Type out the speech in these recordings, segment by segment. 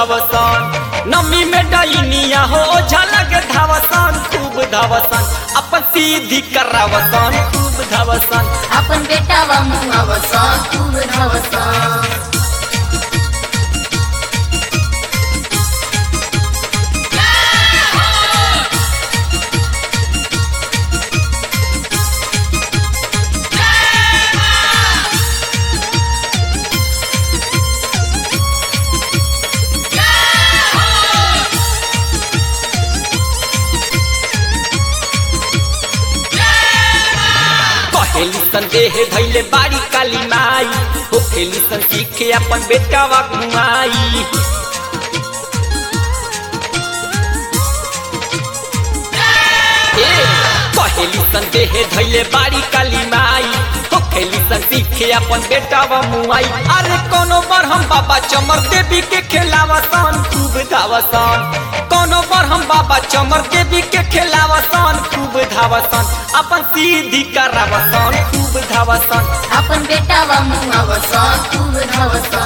धावसन नमी में डैनिया हो झलक धावसन खूब धावसन अपन सीधी करावसन खूब धावसन आपण बेटावा मुंगावसा खूब धावसा कहेली संदेह धैले बाड़ी काली माई हो खेली सन सीखे अपन बेटावा घुमाई ए, कहेली संदेह धैले बाड़ी काली माई हो खेली सन सीखे अपन बेटावा मुआई अरे कोनो बार हम बाबा चमर देवी के खेलावसन खूब धावसन कोनो बार हम बाबा चमर देवी के खेलावसन खूब धावसन अपन सीधी करावसन खूब धावसन आपण बेटावा मुंगावसा खूब धावसा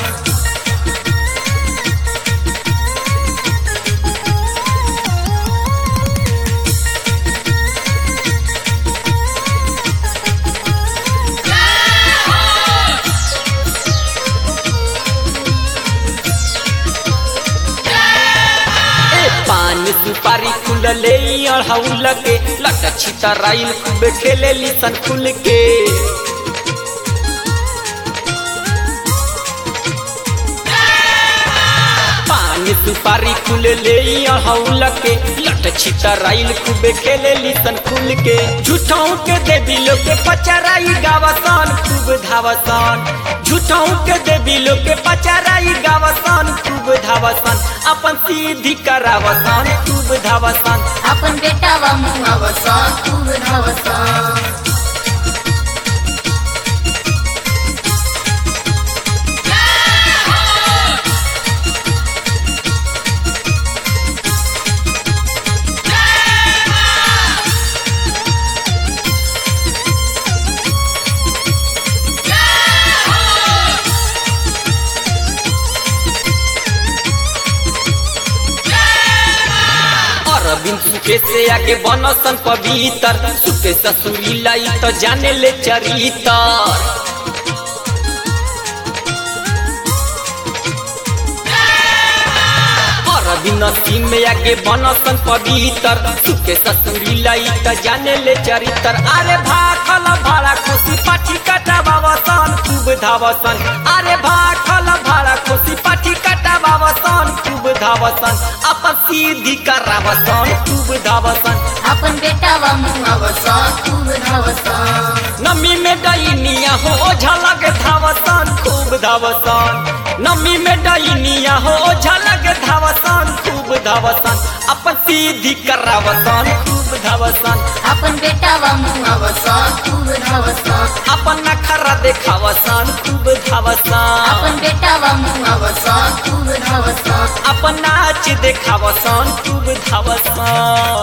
ए पान सुपारी खुलले अढ़ौल के लट छितराइल खूब खेले सन खुल के पान सुपारी खुलले अढ़ौल के लट छितराइल खूब खेले सन खुल के झूठों के देवी लोग के पचराई गावसन खूब धावसन झूठों के देवी लोग के पचराई गावसन खूब धावसन अपन सीधी करावसन खूब धावसन आपण बेटावा मुंगावसा खूब धावसा अरविंद सुखे से आगे बनसन पवित्र सुखे ससुरी लाई तो जाने ले चरितर अरविंद सिंह में आगे बनसन पवित्र सुखे ससुरी लाई तो जाने ले चरित्र अरे भाखल भाड़ा खुशी पाठी कटा बाबसन खूब धावसन अरे भाखल भाड़ा खुशी पाठी कटा बाबसन खूब धावसन अपन सीधी करावसन खूब धावसन आपण बेटावा मुंगावसा खूब धावसा नमी में डैनिया हो झलक धावसन खूब धावसन नमी में डैनिया हो झलक धावसन खूब धावसन अपन सीधी करावसन खूब धावसन आपण बेटावा मुंगावसा खूब धावसा अपन नखरा देखावसन खूब धावसन आपण बेटावा मुंगावसा खूब धावसा अपन नाच देखावसन खूब धावसन